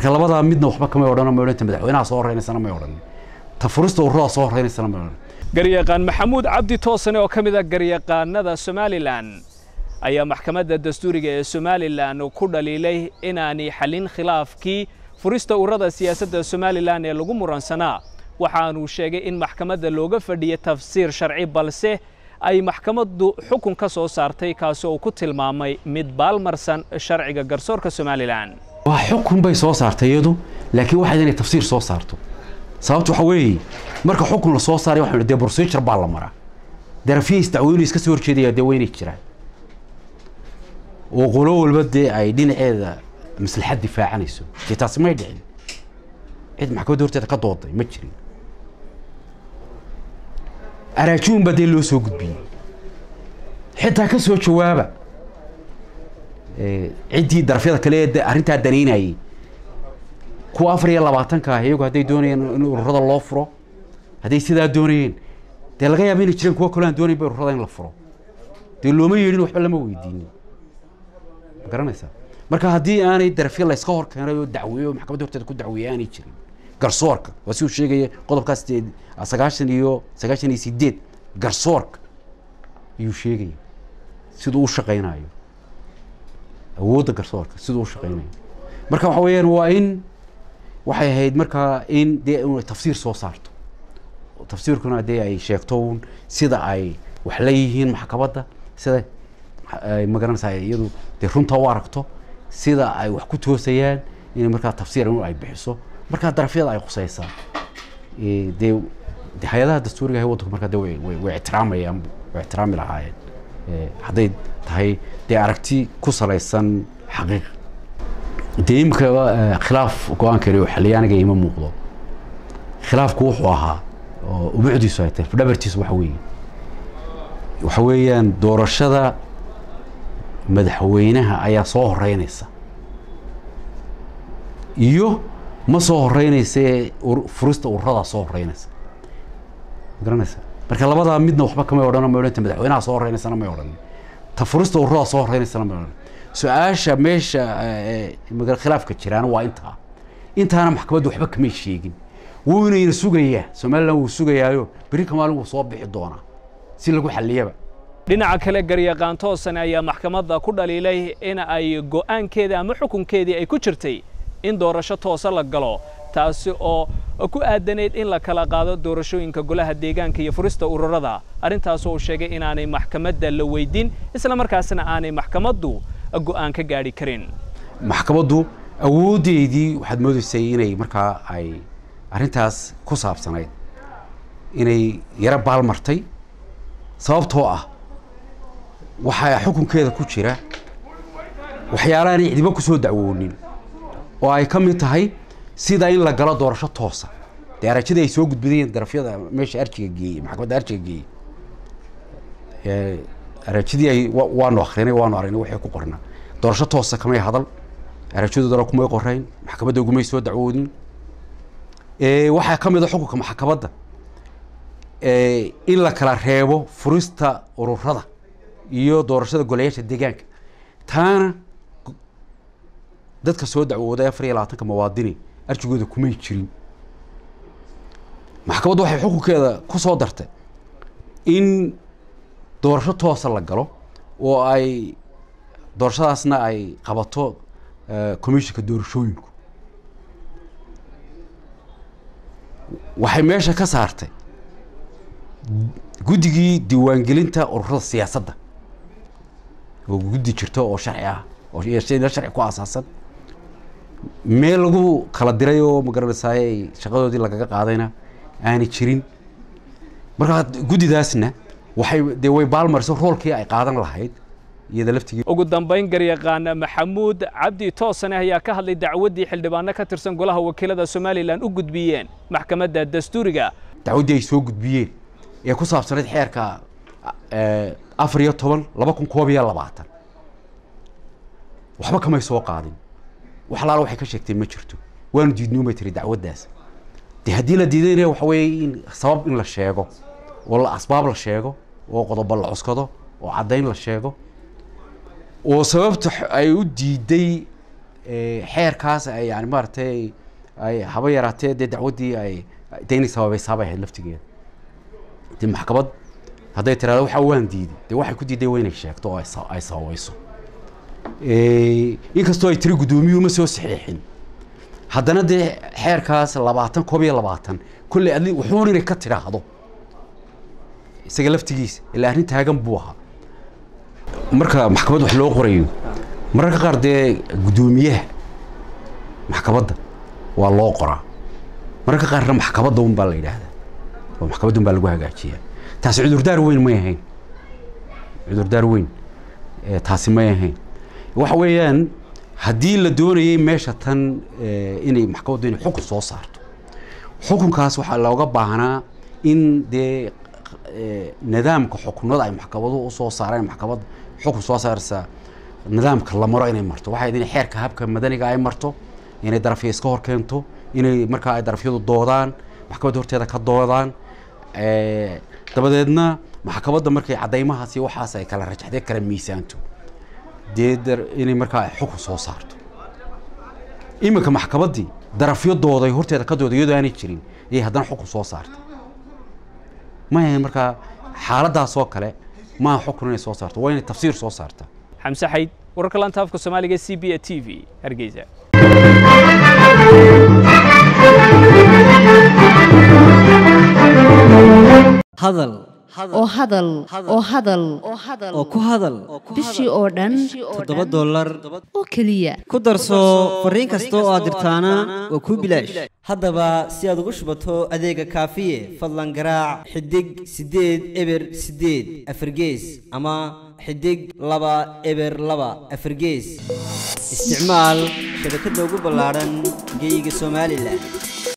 marka labadaa midna waxba kamay odhan may odhan ta madaxweynaha soo horeynaysana may odhan ta furista ururada soo horeynaysana may odhan garyaqaan maxamuud cabdi toosane oo ka mid a garyaqaanada somalilan ayaa maxkamadda dastuuriga ee somalilan ku dhaliilay inaanay xallin khilaafkii furista ururada siyaasadda somalilan ee lagu muransanaa waxaanuu sheegay in maxkamadda looga fadhiya tafsiir sharci balse ay maxkamaddu xukun ka soo saartay kaasi oo ku tilmaamay mid baalmarsan sharciga garsoorka somalilan waa xukun bay soo saartay iyadu laakiin waxayd inay tafsiir soo saarto sababta waxa weeye marka xukun la soo saaray waxaan dee procedure baa la maraa darafihiis dacweynu iska soo horjeedaya dee weynay jiraan oo qolo walba dee ay dhinaceeda maslaxad difaacanayso dee taasi may dhicin cid maxkamadda horteeda ka dooday ma jirin araajuun baa dee loo soo gudbiyey xitaa ka soo jawaaba ciddii darafyada kale ee arrintaa danaynayay kuwa afar iyo labaatanka ah iyagu hadday doonayeen in ururada loo furo hadday sidaa doonayeen dee laga yaaba inay jireen kuwa kale aan doonayn ba ururada in la furo dee looma yeedhin waxba lama weydiinin ma garanaysaa marka haddii aanay darafyo layska hor keenay oo dacweeyo oo maxkamadda horteeda ku dacweeyay aanay jirin garsoorka waa si uu sheegaya qodobkaa sideed sagaashan iyo sagaashan iyo sideed garsoorka ayuu sheegaya siduu u shaqaynayo awoodda garsoorka siduu u shaqaynayo marka waxa weeyaan waa in waxay ahayd markaa in dee inay tafsiir soo saarto tafsiirkuna dee ay sheegto un sida ay wax la yihiin maxkamadda sida ay magaranaysaa iyadu dee runta u aragto sida ay wax ku toosayaan inay markaa tafsiir in ay bixiso markaa darafyada ay khusaysaa dee de hay-adaha dastuuriga ah waddanku markaa de way way way ixtiraamayaan way ixtiraami lahaayeen hadday tahay dee aragti ku salaysan xaqiiq dee imika khilaaf go-aankeeni oo xiliyaaniga ima muuqdo khilaafku wuxuu ahaa oo ubucdiisu ay tahay fadhabartiisu waxa weeye waxa weeyaan doorashada madaxweynaha ayaa soo horeynaysa iyo ma soo horeynaysa ee furista ururadaa soo horeynaysa ma garanaysa marka labadaa midna waxba kamay odhan may odhan ta madaxweynaha soo horeynayana may odhan ta furista ururadaa soo horeynayana may odhan su-aasha meesha khilaafka jiraan waa intaa intaana maxkamaddu waxba kamay sheegin wuunayna sugayaa somalilan wuu sugayaayo beri ka maalin wuu soo bixi doonaa si lagu xalliyaba dhinaca kale garyaqaan toosane ayaa maxkamadda ku dhaliilay in ay go'aankeedii ama xukunkeedii ay ku jirtay in doorasho toosa la galo taasi oo ku aadanayd in la kala qaado doorashooyinka golaha deegaanka iyo furista ururada arrintaas oo sheegay inaanay maxkamadda la weydin isla markaasna aanay maxkamaddu go'aan ka gaadhi karin maxkamaddu awooddeedii waxaad moodaysay inay markaa ay arrintaas ku saabsanayd inay yaro baalmartay sababtoo ah waxaa xukunkeeda ku jira waxyaalahaanay cidiba ku soo dacwoonin oo ay ka mid tahay sida in la galo doorasho toosa dee arajadii ay soo gudbidayeen darafyada meesha arjiga geeyey maxkamadda arjiga geeyey arajadii ay waanu akrinay waanu aragnay waxay ku qornaa doorasho toosa kamay hadal arajadoodana kumay qorayn maxkamadda ugumay soo dacwoodin waxaa ka mid a xukunka maxkamadda in la kala reebo furista ururada iyo doorashada golayaasha deegaanka taana dadka soo dacwooday afar iyo labaatanka muwaadini arjigooda kumay jirin maxkamaddu waxay xukunkeeda ku soo dartay in doorasho toosa la galo oo ay doorashadaasna ay qabato commissionka doorashooyinku waxay meesha ka saartay guddigii diiwaangelinta ururada siyaasadda oo guddi jirto oo sharci ah oo sharci ku aasaasan meel lagu kala diray oo magaranaysaay shaqadoodii lagaga qaadayna aanay jirin markaa guddidaasna waxay dee way baalmariso roolkii ay qaadan lahayd iyada laftigii ugu dambayn garyaqaan maxamuud cabdi toosane ayaa ka hadlay dacwaddii xildhibaano ka tirsan golaha wakiilada somalilan u gudbiyeen maxkamadda dastuuriga dacwaddii ay soo gudbiyeen ee ku saabsanayd xeerka afar iyo toban laba kun koob iyo labaatan waxba kamay soo qaadin wax alaala waxay ka sheegteen ma jirto waanu diidnoomay tiri dacwaddaas de haddii la diidayna waxa weeye in sabab in la sheego oo la asbaab la sheego oo qodobo la cuskado oo caddayn la sheego oo sababta ay u diiday xeerkaas ay yani maaragtay ay haba yaraatee dee dacwaddii ay dee inay sababaysaabay ahayd laftigeeda dee maxkamad hadday tiraado waxa waan diiday dee waxay ku diiday waa inay sheegto oo ay sababayso inkastoo ay tiri guddoomiyuhu ma soo saxiixin haddana dee xeerkaas labaatan koob iyo labaatan kolley adli wuxuun inay ka tidhaahdo isaga laftigiisa ilaa arrin taagan buu ahaa marka maxkamad wax loo qorayo mararka qaar dee guddoomiyaha maxkamadda waa loo qoraa mararka qaarna maxkamadda un baa la yidhaahdaa oo maxkamadda un baa lagu hagaajiyaa taasi cudurdaar weyn may ahayn cudurdaar weyn taasi may ahayn waxa weeyaan haddii la doonayay meesha tan inay maxkamaddu inay xukun soo saarto xukunkaas waxaa looga baahnaa in dee nidaamka xukunada ay maxkamaduhu usoo saareen maxkamad xukun soo saarsa nidaamka la maro inay marto waxay inay xeerka habka madaniga ay marto inay darafya iska hor keento inay markaa ay darafyadu doodaan maxkamadda horteeda ka doodaan dabadeedna maxkamadda markay caddaymahaas iyo waxaas ay kala rajaxdee kala miisaanto dee inay markaa xukun soo saarto iminka maxkamaddii darafyo dooday horteeda ka dooday iyadoo aanay jirin ayay haddana xukun soo saartay ma ahayn markaa xaaladaasoo kale maa xukun inay soo saarto waa inay tafsiir soo saartaa xamse xayd wararka lanta afka soomaaliga c b a t v hargeysa hadal oo hadal oo hadal oo ku hadal bishii oo dhan toddoba dollar oo keliya ku darso fariin kasta oo aad dirtaana waa kuu bilaash haddaba si aad ugu shubato adeega kaafiye fadlan garaac xidig siddeed eber siddeed afargees ama xidig laba eber laba afargees isticmaal shabakadda ugu ballaadhan geeyiga somalilan